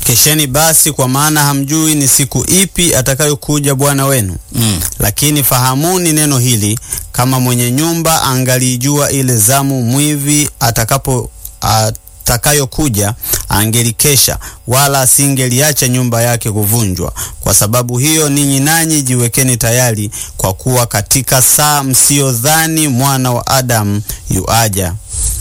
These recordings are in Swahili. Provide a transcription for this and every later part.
Kesheni basi, kwa maana hamjui ni siku ipi atakayokuja Bwana wenu. Mm. Lakini fahamuni neno hili, kama mwenye nyumba angalijua ile zamu mwivi atakapo atakayokuja, angelikesha, wala asingeliacha nyumba yake kuvunjwa. Kwa sababu hiyo, ninyi nanyi jiwekeni tayari, kwa kuwa katika saa msiyodhani mwana wa Adamu yuaja.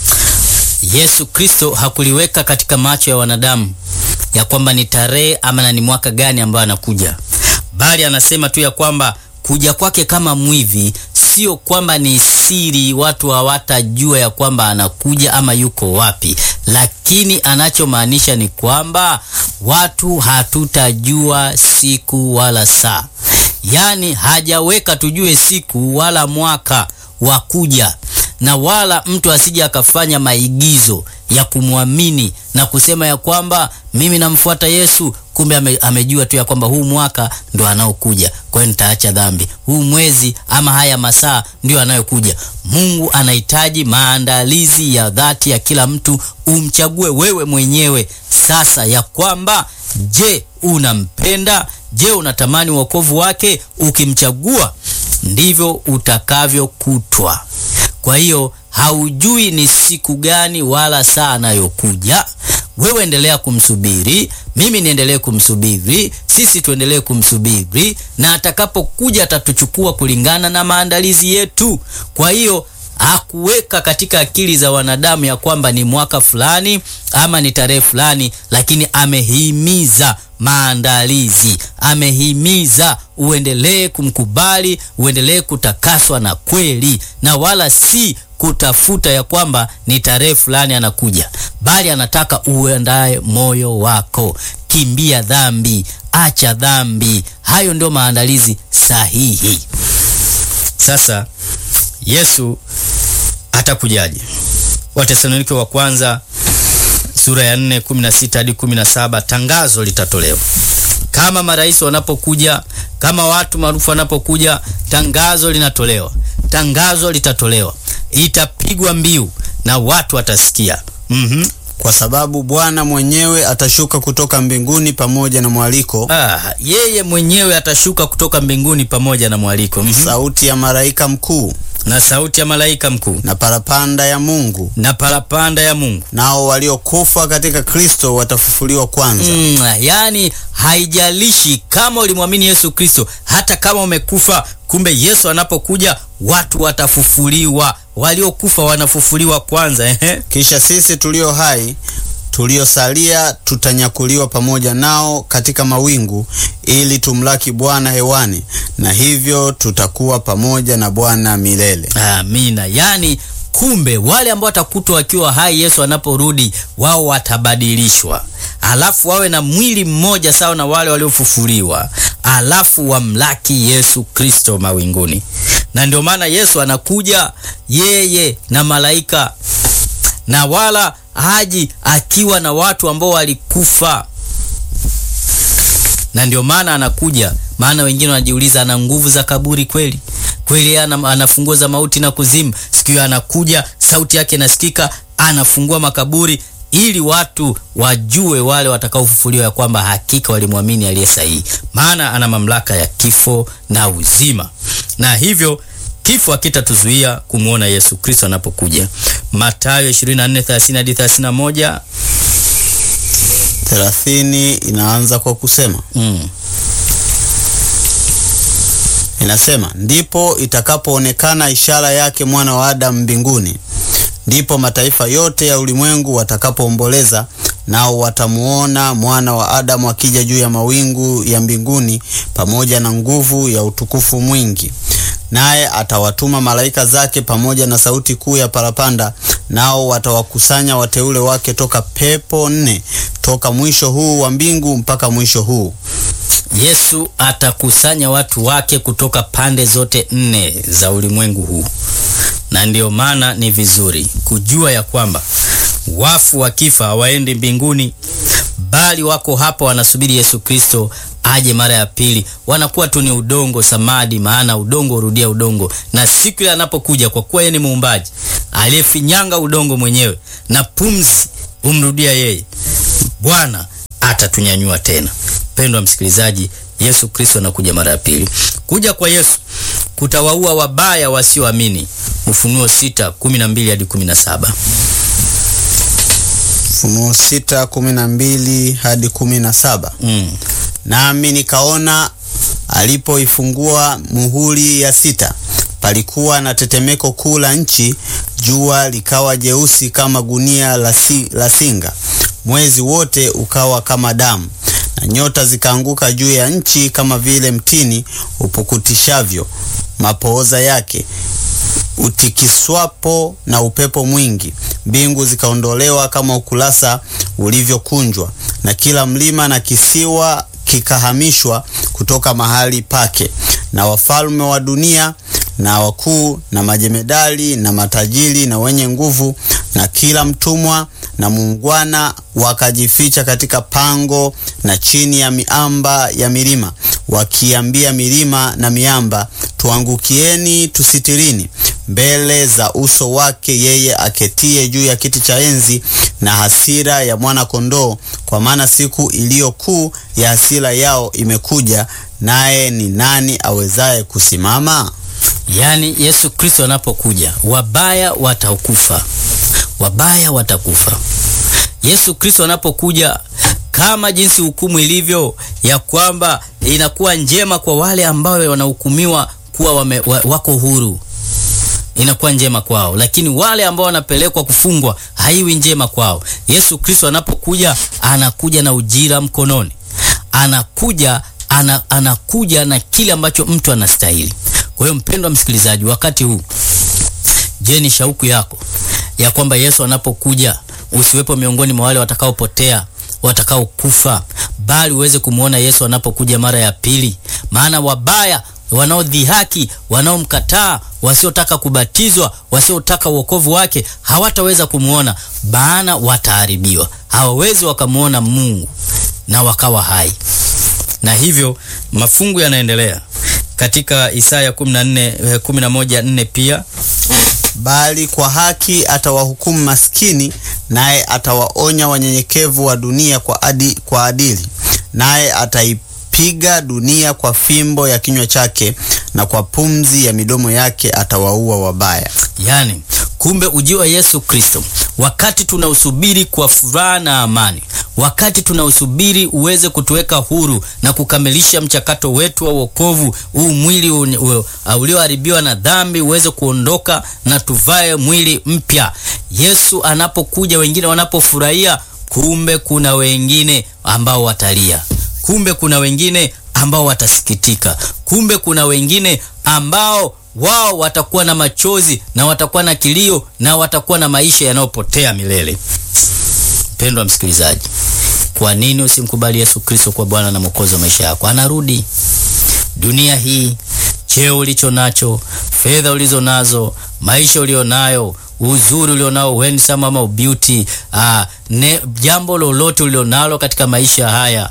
Yesu Kristo hakuliweka katika macho ya wanadamu ya kwamba ni tarehe ama na ni mwaka gani ambayo anakuja, bali anasema tu ya kwamba kuja kwake kama mwivi, sio kwamba ni siri, watu hawatajua ya kwamba anakuja ama yuko wapi, lakini anachomaanisha ni kwamba watu hatutajua siku wala saa. Yaani hajaweka tujue siku wala mwaka wa kuja na wala mtu asije akafanya maigizo ya kumwamini na kusema ya kwamba mimi namfuata Yesu, kumbe ame, amejua tu ya kwamba huu mwaka ndo anaokuja, kwa hiyo nitaacha dhambi. Huu mwezi ama haya masaa ndio anayokuja. Mungu anahitaji maandalizi ya dhati ya kila mtu, umchague wewe mwenyewe sasa, ya kwamba je, unampenda? Je, unatamani wokovu wake? Ukimchagua ndivyo utakavyokutwa. Kwa hiyo haujui ni siku gani wala saa anayokuja. Wewe endelea kumsubiri, mimi niendelee kumsubiri, sisi tuendelee kumsubiri, na atakapokuja atatuchukua kulingana na maandalizi yetu. Kwa hiyo hakuweka katika akili za wanadamu ya kwamba ni mwaka fulani ama ni tarehe fulani, lakini amehimiza maandalizi, amehimiza uendelee kumkubali, uendelee kutakaswa na kweli, na wala si kutafuta ya kwamba ni tarehe fulani anakuja, bali anataka uendae moyo wako. Kimbia dhambi, acha dhambi. Hayo ndio maandalizi sahihi. Sasa Yesu atakujaje? Watesalonike wa kwanza sura ya 4 16 hadi 17, tangazo litatolewa kama marais wanapokuja, kama watu maarufu wanapokuja, tangazo linatolewa, tangazo litatolewa, itapigwa mbiu na watu watasikia. Mhm. Kwa sababu Bwana mwenyewe atashuka kutoka mbinguni pamoja na mwaliko, Ah, yeye mwenyewe atashuka kutoka mbinguni pamoja na mwaliko mhm, sauti ya malaika mkuu na sauti ya malaika mkuu na parapanda ya Mungu, na parapanda ya Mungu. nao waliokufa katika Kristo watafufuliwa kwanza. Mm, yani haijalishi kama ulimwamini Yesu Kristo, hata kama umekufa, kumbe Yesu anapokuja watu watafufuliwa, waliokufa wanafufuliwa kwanza. Ehe. Kisha sisi tulio hai tuliosalia tutanyakuliwa pamoja nao katika mawingu ili tumlaki Bwana hewani, na hivyo tutakuwa pamoja na Bwana milele. Amina. Yani kumbe wale ambao watakutwa wakiwa hai Yesu anaporudi, wao watabadilishwa, alafu wawe na mwili mmoja sawa na wale waliofufuliwa, alafu wamlaki Yesu Kristo mawinguni. Na ndio maana Yesu anakuja yeye na malaika, na wala haji akiwa na watu ambao walikufa na ndio maana anakuja. Maana wengine wanajiuliza, ana nguvu za kaburi kweli? Kweli ana, ana funguo za mauti na kuzimu? Siku hiyo anakuja, sauti yake inasikika, anafungua makaburi ili watu wajue, wale watakaofufuliwa, ya kwamba hakika walimwamini aliye sahihi, maana ana mamlaka ya kifo na uzima, na hivyo kifo hakitatuzuia kumwona Yesu Kristo anapokuja. Mathayo 24:30 hadi 31. thelathini inaanza kwa kusema Mm. inasema, ndipo itakapoonekana ishara yake mwana wa Adamu mbinguni, ndipo mataifa yote ya ulimwengu watakapoomboleza, nao watamuona mwana wa Adamu akija juu ya mawingu ya mbinguni pamoja na nguvu ya utukufu mwingi. Naye atawatuma malaika zake pamoja na sauti kuu ya parapanda, nao watawakusanya wateule wake toka pepo nne, toka mwisho huu wa mbingu mpaka mwisho huu. Yesu atakusanya watu wake kutoka pande zote nne za ulimwengu huu, na ndiyo maana ni vizuri kujua ya kwamba wafu wakifa hawaendi mbinguni, bali wako hapa wanasubiri Yesu Kristo aje mara ya pili. Wanakuwa tu ni udongo samadi, maana udongo hurudia udongo, na siku ile anapokuja, kwa kuwa yeye ni muumbaji aliyefinyanga udongo mwenyewe na pumzi humrudia yeye, Bwana atatunyanyua tena. Mpendwa msikilizaji, Yesu Kristo anakuja mara ya pili. Kuja kwa Yesu kutawaua wabaya wasioamini. Ufunuo sita kumi na mbili hadi kumi na saba. Ufunuo sita kumi na mbili hadi kumi na saba. Mm. Nami nikaona alipoifungua muhuri ya sita, palikuwa na tetemeko kuu la nchi, jua likawa jeusi kama gunia la, si, la singa, mwezi wote ukawa kama damu, na nyota zikaanguka juu ya nchi kama vile mtini upukutishavyo mapooza yake utikiswapo na upepo mwingi. Mbingu zikaondolewa kama ukurasa ulivyokunjwa, na kila mlima na kisiwa kikahamishwa kutoka mahali pake, na wafalme wa dunia na wakuu na majemedali na matajiri na wenye nguvu na kila mtumwa na muungwana wakajificha katika pango na chini ya miamba ya milima, wakiambia milima na miamba, tuangukieni, tusitirini mbele za uso wake yeye aketie juu ya kiti cha enzi na hasira ya mwana kondoo, kwa maana siku iliyo kuu ya hasira yao imekuja, naye ni nani awezaye kusimama? Yaani Yesu Kristo anapokuja wabaya watakufa, wabaya watakufa. Yesu Kristo anapokuja kama jinsi hukumu ilivyo ya kwamba inakuwa njema kwa wale ambao wanahukumiwa kuwa wame, wa, wako huru inakuwa njema kwao, lakini wale ambao wanapelekwa kufungwa haiwi njema kwao. Yesu Kristo anapokuja anakuja na ujira mkononi, anakuja ana, anakuja na kile ambacho mtu anastahili. Kwa hiyo mpendwa msikilizaji, wakati huu, je, ni shauku yako ya kwamba Yesu anapokuja usiwepo miongoni mwa wale watakaopotea watakaokufa, bali uweze kumwona Yesu anapokuja mara ya pili? Maana wabaya wanaodhihaki, wanaomkataa, wasiotaka kubatizwa, wasiotaka uokovu wake hawataweza kumwona, maana wataharibiwa. Hawawezi wakamwona Mungu na wakawa hai. Na hivyo mafungu yanaendelea katika Isaya 14 11:4 pia Bali kwa haki atawahukumu maskini, naye atawaonya wanyenyekevu wa dunia kwa, adi, kwa adili, naye ataipiga dunia kwa fimbo ya kinywa chake, na kwa pumzi ya midomo yake atawaua wabaya. Yani, kumbe ujio wa Yesu Kristo, wakati tunausubiri kwa furaha na amani, wakati tunausubiri uweze kutuweka huru na kukamilisha mchakato wetu wa wokovu, huu mwili ulioharibiwa na dhambi uweze kuondoka na tuvae mwili mpya. Yesu anapokuja, wengine wanapofurahia, kumbe kuna wengine ambao watalia, kumbe kuna wengine ambao watasikitika, kumbe kuna wengine ambao wao watakuwa na machozi na watakuwa na kilio na watakuwa na maisha yanayopotea milele. Mpendwa msikilizaji, kwa nini usimkubali Yesu Kristo kwa Bwana na Mwokozi wa maisha yako? Anarudi. Dunia hii, cheo ulicho nacho, fedha ulizo nazo, maisha ulionayo, uzuri ulionao, handsome ama beauty, ah, ne, jambo lolote ulionalo katika maisha haya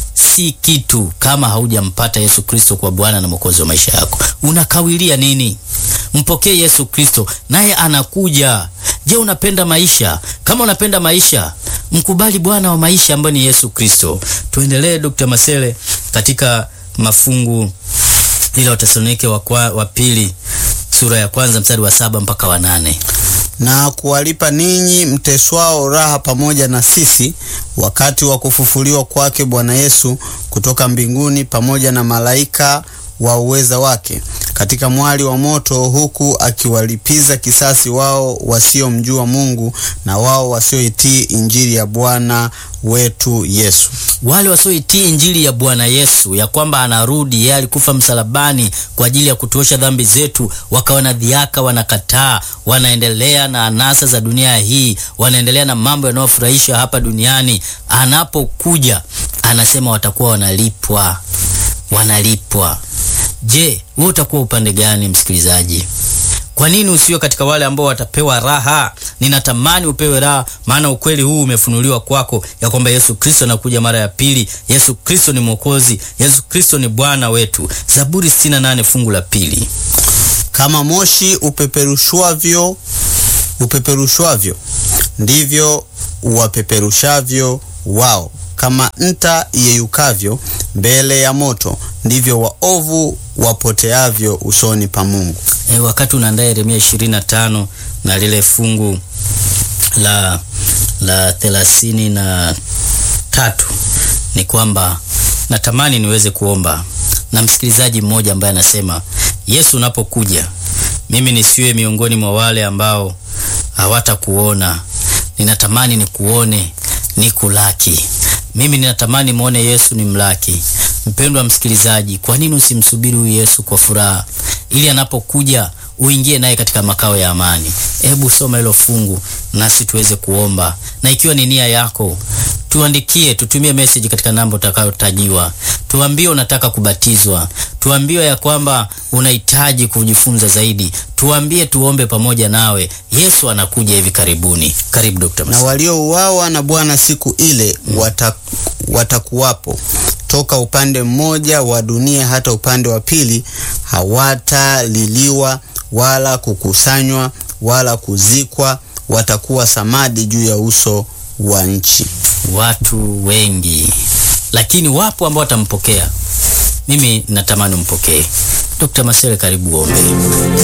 si kitu kama haujampata Yesu Kristo kwa Bwana na Mwokozi wa maisha yako. Unakawilia nini? Mpokee Yesu Kristo, naye anakuja. Je, unapenda maisha? Kama unapenda maisha, mkubali Bwana wa maisha ambaye ni Yesu Kristo. Tuendelee, Dr. Masele, katika mafungu ile Wathesalonike wa, wa pili sura ya kwanza mstari wa saba mpaka wa nane na kuwalipa ninyi mteswao raha pamoja na sisi wakati wa kufufuliwa kwake Bwana Yesu kutoka mbinguni pamoja na malaika wa uweza wake katika mwali wa moto, huku akiwalipiza kisasi wao wasiomjua Mungu na wao wasioitii injili ya Bwana wetu Yesu. Wale wasioitii injili ya Bwana Yesu, ya kwamba anarudi, yeye alikufa msalabani kwa ajili ya kutuosha dhambi zetu, wakawa na dhiaka, wanakataa, wanaendelea na anasa za dunia hii, wanaendelea na mambo yanayofurahisha hapa duniani. Anapokuja anasema watakuwa wanalipwa, wanalipwa. Je, wewe utakuwa upande gani, msikilizaji? Kwa nini usiwe katika wale ambao watapewa raha? Ninatamani upewe raha, maana ukweli huu umefunuliwa kwako ya kwamba Yesu Kristo anakuja mara ya pili. Yesu Kristo ni Mwokozi, Yesu Kristo ni Bwana wetu. Zaburi 68 fungu la pili. Kama moshi upeperushwavyo upeperushwavyo ndivyo uwapeperushavyo wao kama nta iyeyukavyo mbele ya moto, ndivyo waovu wapoteavyo usoni pa Mungu. E, wakati unaandaa Yeremia 25 na lile fungu la la thelathini na tatu ni kwamba natamani niweze kuomba na msikilizaji mmoja ambaye anasema, Yesu unapokuja, mimi nisiwe miongoni mwa wale ambao hawatakuona. Ninatamani nikuone, nikulaki. Mimi ninatamani muone Yesu ni mlaki. Mpendwa msikilizaji, kwa nini usimsubiri huyu Yesu kwa furaha, ili anapokuja uingie naye katika makao ya amani? Hebu soma hilo fungu nasi tuweze kuomba, na ikiwa ni nia yako tuandikie, tutumie message katika namba utakayotajiwa. Tuambie unataka kubatizwa, tuambie ya kwamba unahitaji kujifunza zaidi, tuambie tuombe pamoja nawe. Yesu anakuja hivi karibuni. Karibu Dr. Na Masi. waliouawa na Bwana siku ile wata, watakuwapo toka upande mmoja wa dunia hata upande wa pili, hawataliliwa wala kukusanywa wala kuzikwa, watakuwa samadi juu ya uso wa nchi. Watu wengi, lakini wapo ambao watampokea. Mimi natamani umpokee. Dr. Masele, karibu uombe.